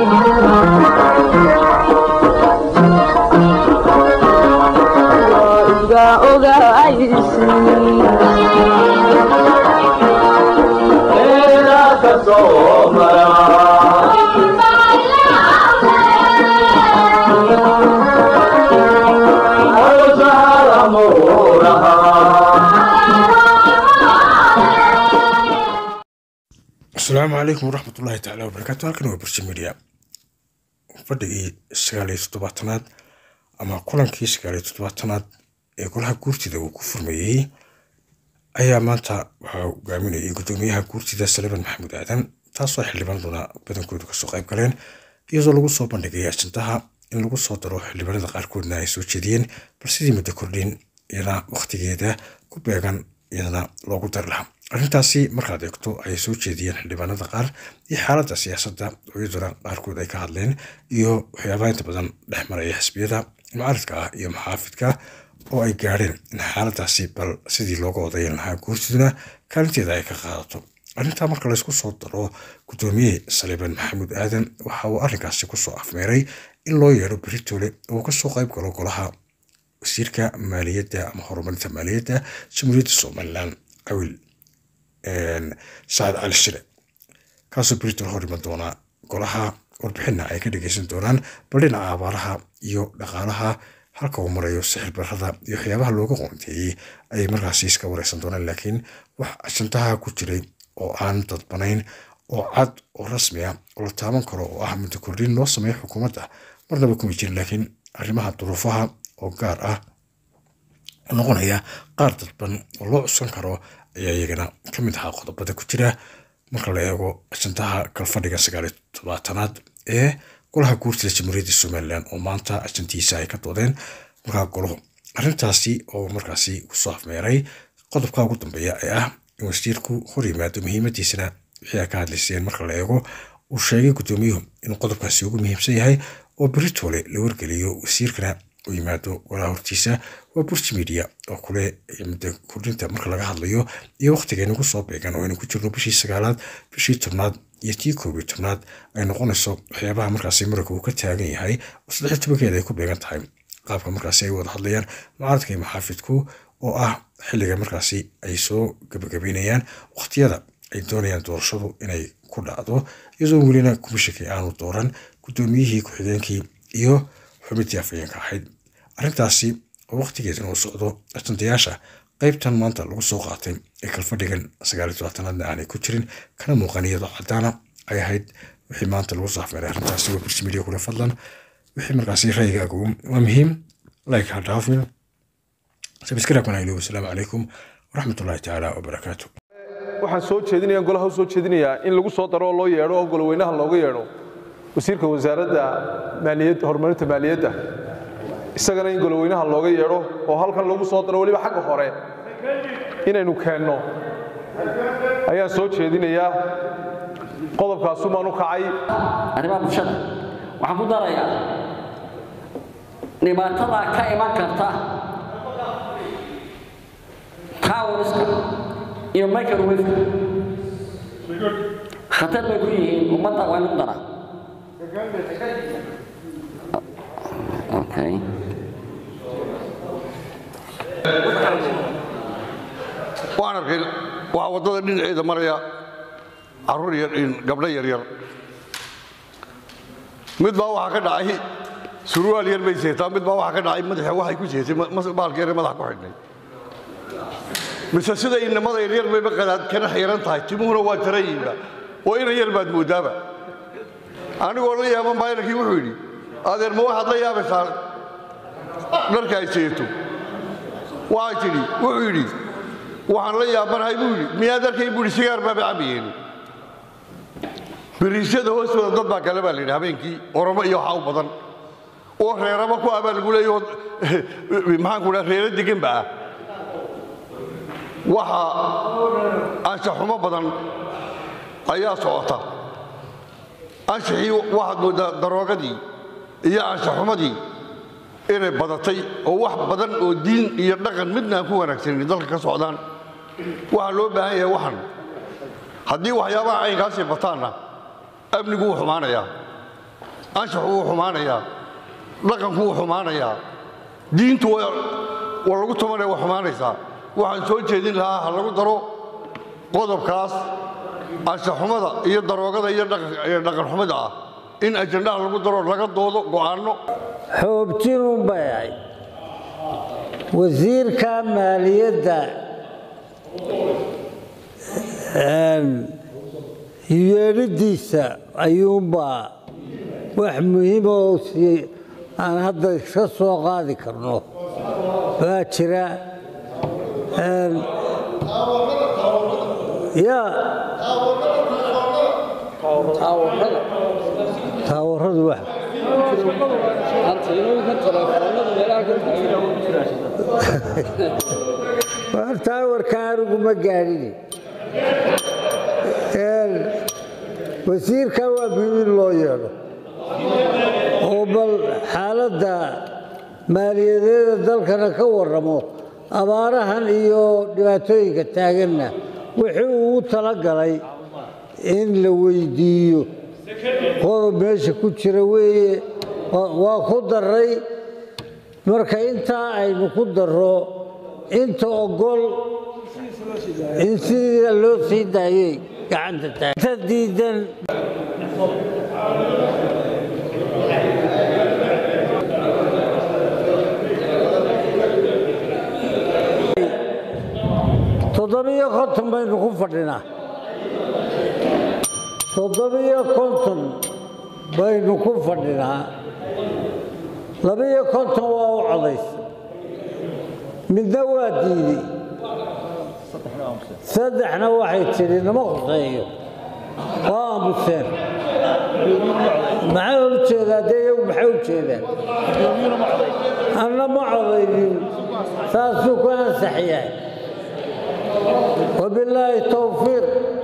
asalaamu calaykum waraxmatullaahi tacaala wabarakaatu halkan waa burji media fadhigii sagaal iyo toddobaatanaad ama kulankii sagaal iyo toddobaatanaad ee golaha guurtida uu ku furmayey ayaa maanta waxaa hogaaminayay gudoomiyaha guurtida saliban maxamuud aadan taasoo xildhibaanaduna badankoodu kasoo qayb galeen iyadoo lagu soo bandhigay ajandaha in lagu soo daro xildhibaanada qaarkoodna ay soo jeediyeen bal sidii muddo kordhin iyana wakhtigeeda ku beegan iyadana loogu dari lahaa arrintaasi markaad eegto ayay soo jeediyeen xildhibaanada qaar iyo xaaladda siyaasadda oo iyaduna qaarkood ay ka hadleen iyo waxyaabaha inta badan dhex maraya xisbiyada mucaaridka ah iyo maxaafidka oo ay gaadheen in xaaladaasi bal sidii looga odayan lahaa guurtiduna kaalinteeda ay ka qaadato arrintaa marka laysku soo daro gudoomiye saliiban maxamuud aadan waxa uu arrinkaasi kusoo afmeeray in loo yeedho beritoole oo kasoo qayb galo golaha wasiirka maaliyadda ama horumarinta maaliyadda jamhuuriyadda somalilan awil sacad cali shire kaasoo britol hor iman doona golaha warbixinna ay ka dhageysan doonaan bal dhinaca abaaraha iyo dhaqaalaha halka uu marayo sixir barada iyo waxyaabaha looga qoonteeyey ayay markaasi iska wareysan doonaan laakiin wax ajandaha ku jiray oo aan dadbanayn oo cad oo rasmi ah oo la taaban karo oo ah muddo kordhin loo sameeyo xukuumadda marnaba kuma jirin laakiin arrimaha duruufaha oo gaar ah noqonaya qaar dadban oo loo cuskan karo ayaa iyagana ka mid ahaa qodobada ku jira marka la eego ajandaha kalfadhiga sagaaliyo todobaatanaad ee golaha guurtida jamhuuriyadda somalilan oo maanta ajandihiisa ay ka doodeen markaa goluhu arrintaasi oo markaasi kusoo afmeeray qodobka ugu dambeeya ee ah in wasiirku hor yimaado muhiimadiisana wixii ay ka hadlayseen marka la eego uu sheegay gudoomiyuhu inuu qodobkaasi ugu muhiimsan yahay oo beritoole la wargeliyo wasiirkana u yimaado golaha hortiisa waa burji media oo kule muddo kordhinta marka laga hadlayo iyo wakhtiga inagu soo beegan oo aynu ku jirno bishii sagaalaad bishii tobnaad iyo tii koob iyo tobnaad ay noqonayso waxyaabaha markaasi muranka uu ka taagan yahay oo saddex iyo tobankeeda ay ku beegan tahay qaabka markaasi ay wada hadlayaan mucaaradka iyo maxaafidku oo ah xilliga markaasi ay soo gabagabeynayaan wakhtiyada ay doonayaan doorashadu inay ku dhacdo iyadoo welina kumishakii aanu dooran gudoomiyihii ku-xigeenkii iyo xubintii afayeenka ahayd arrintaasi oo wakhtigeedana uu socdo ajandayaasha qaybtan maanta lagu soo qaatay ee kalfadhigan sagaaliyo tobaatanaadna aanay ku jirin kana muuqan iyadoo caddaana ay ahayd wixii maanta lagu soo afmeeray arrintaasi waa bursi media kule fadlan wixii markaasi ra'yigaaga waa muhiim like ha dhaafin sabscribe-kana ilow asalaamu calaykum waraxmatullaahi tacaala wabarakaatu waxaan soo jeedinaya golaha u soo jeedinayaa in lagu soo daro oo loo yeedho oo goloweynaha looga yeedho wasiirka wasaaradda maaliyadda horumarinta maaliyadda isagana in goloweynaha looga yeedho oo halkan lagu soo daro weliba xagga hore inaynu keenno ayaan soo jeedinayaa qodobkaasumaan u kacay arrimaha bulshada waxaan ku darayaa dhibaatada ka iman karta tawariska iyo microwaveka khatar bay ku yihiin ummadda waa inu daraa Okay. waan arkay waxaa waddada dhinaceeda maraya carruur yar gabdho yaryar mid baa waxaa ka dhacay surwaal yar bay seetaa mid baa waxaa ka dhacay madaxa waxay ku seetay baalka yar madaxa ku xidhnay mise sida inamada yaryar bayba qadaad kana xiran tahay timuhuna waa jarayiinba oo inan yar baad moodaaba anigoo la yaaban baa inankii wuxuu yidhi adeer ma waxaad la yaabaysaa dharka ay seeto waxay tidhi wuxuu yidhi waxaan la yaabanahay buu yidhi miyaad arkay buu yidhi sigaar baaba cabayeen biriisyada hoostooda dad baa kale baa la yidhi habeenkii oromo iyo waxaa u badan oo reeraba ku abaa lagu leeyaho maxaan ku dhaha reero deganba ah waxa anshaxumo badan ayaa socota anshaxii waxaad mooddaa daroogadii iyo anshaxumadii inay badatay oo wax badan oo diin iyo dhaqan midna aan ku wanaagsanin dalka ka socdaan waxaa loo baahan yahay waxan haddii waxyaabaha caynkaasii bataanna amnigu wuu xumaanayaa anshaxu wuu xumaanayaa dhaqanku wuu xumaanayaa diintu waa waa lagu tumanaya waa xumaanaysaa waxaan soo jeedin lahaa ha lagu daro qodobkaas anshaxumada iyo daroogada iyo dhaqan- iyo dhaqanxumada ah in ajandhaha lagu daro laga doodo go'aanno xoobtinun bay ahayd wasiirka maaliyadda yeedhidiisa ayuunbaa wax muhiima oo si aan hadda ka soo qaadi karno waa jira ya taawaradu wax taawarka anigu ma gaadhin wasiirka waa muhiim in loo yeedho oo bal xaaladda maaliyadeeda dalkana ka warramo abaarahan iyo dhibaatooyinka taaganna wixii uu u talagalay in la weydiiyo qodob meesha ku jira weeye waa- waa ku daray marka intaa aynu ku darro inta ogol in sidii loo sii daayay gacanta taag inta diidan toddobiyo konton baynu ku fadhinaa toddobiyo konton baynu ku fadhinaa labiyo konton waa u codaysa midna waa diiday saddexna waxay tidhi nama khuseeyo waa aamuseen maxay u jeedaa dee iyagu maxay u jeedaan anna ma codaynin saasuu ku ansax yahay wabilaahi towfiiq